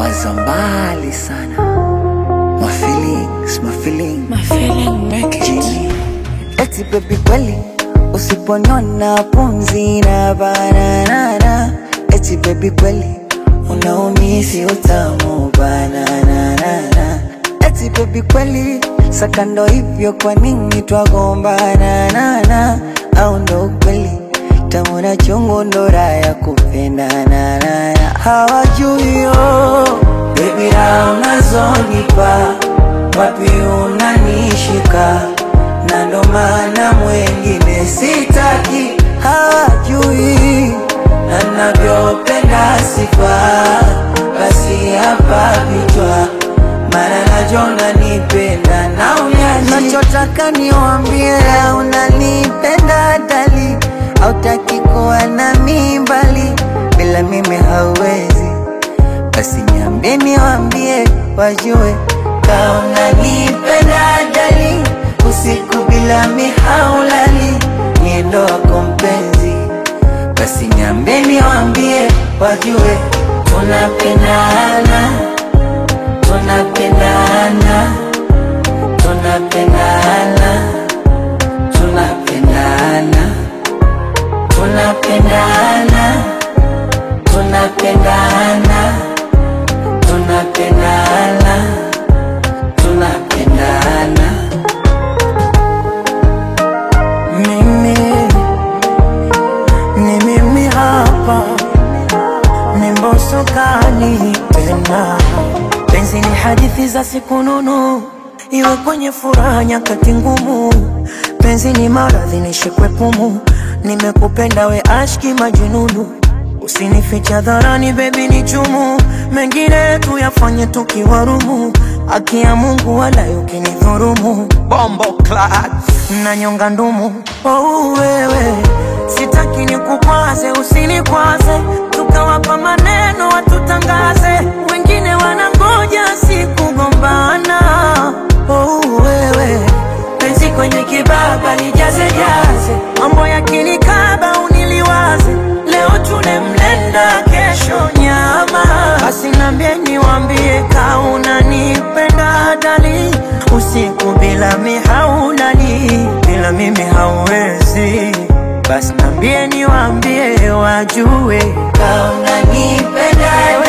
nawaza mbali sana my feelings, my feelings. My feeling make it. Jimmy. Eti baby kweli usiponiona pumzi na bananana eti baby kweli unaumisi utamu bananana eti baby kweli sakando hivyo kwa nini twagombana nana au ndo ukweli tamu na chungu ndo raha ya kupendana nana hawajui yo baby raha unazonipa wapi unanishika na ndo maana mwengine sitaki hawajui na navyopenda sifa basi hapa vichwa mara najona nipenda na unyaji nachotaka niwambie unanipenda dali autaki kuwa na mimbali bila mimi hauwezi basi niambie niwambie wajue kaona nipenda dali usiku bila mihaulali niendo wako mpenzi basi niambie niwambie wajue tunapendana tunapendana tunapendana tunapendana tunapendana tunapendana tunapendana tunapendana mimi ni mimi hapa ni mbosokani tena penzi ni hadithi za siku nunu iwe kwenye furaha nyakati ngumu penzi ni maradhi nishikwe pumu nimekupenda we ashki majununu usinificha dharani bebi ni chumu mengine tuyafanye tukiwarumu haki ya mungu wala ukinidhurumu bombo clat na nyonga ndumu oh, wewe sitaki nikukwaze usinikwaze tukawapa maneno watutangaze wengine wanangoja sikugombana oh, wewe penzi kwenye kibaba lijazejaze mambo yakinikaba uniliwaze leo tune mlenda kesho nyama basi nambie niwambie kauna nipenda dali usiku bila mihaulali bila mimi hauwezi basi nambie niwambie wajue kauna nipenda